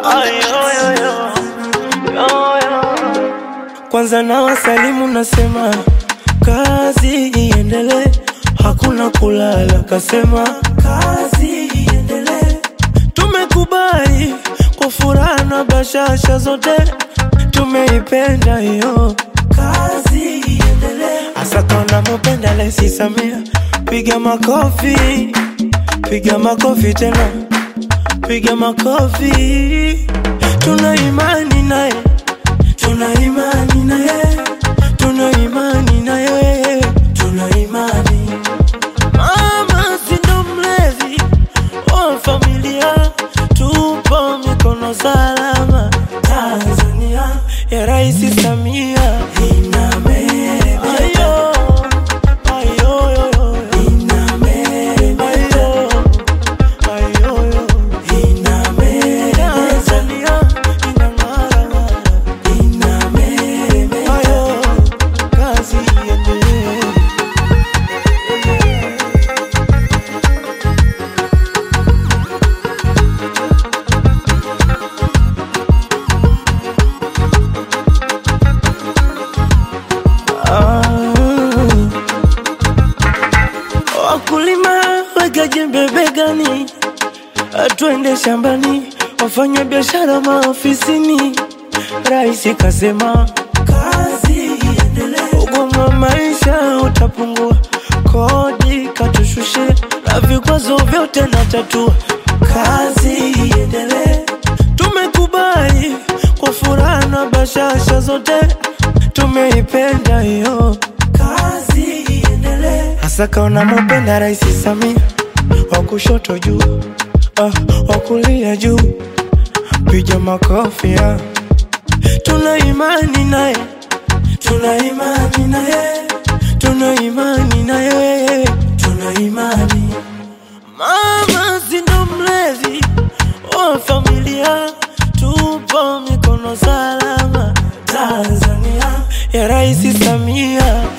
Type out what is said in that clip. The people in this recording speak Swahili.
Kwanza na wasalimu nasema kazi iendelee, hakuna kulala, kasema kazi iendelee. Tumekubali kwa furaha na bashasha zote, tumeipenda hiyo kazi iendelee. Hasa kama mupenda Rais Samia, piga makofi, piga makofi tena, piga makofi. Tuna imani naye, tuna imani naye, tuna imani naye, tuna imani. Mama si ndo mlezi wa familia, tupo mikono salama. Tanzania ya Rais Samia inabeba. Ayo, ayo, yo, yo. Inabeba. Ayo, ayo, yo. Inabeba. Tanzania inang'ara ng'ara. Inabeba. Ayo, kazi iendelee. Ah. Wakulima weka jembe begani, twende shambani, wafanya biashara maofisini. Rais kasema kazi iendelee, ugumu wa maisha utapungua, kodi katushushe, na vikwazo vyote na tatua. Kazi iendelee, tumekubali kwa furaha na bashasha zote, tumeipenda hiyo kazi iendelee. Hasa kaona mupenda Rais Samia, wa kushoto juu, ah, wa kulia juu, piga makofi ah. Tuna imani naye, tuna imani naye, tuna imani naye, tuna imani. Mama si ndo mlezi wa familia, tupo mikono salama. Tanzania ya Rais Samia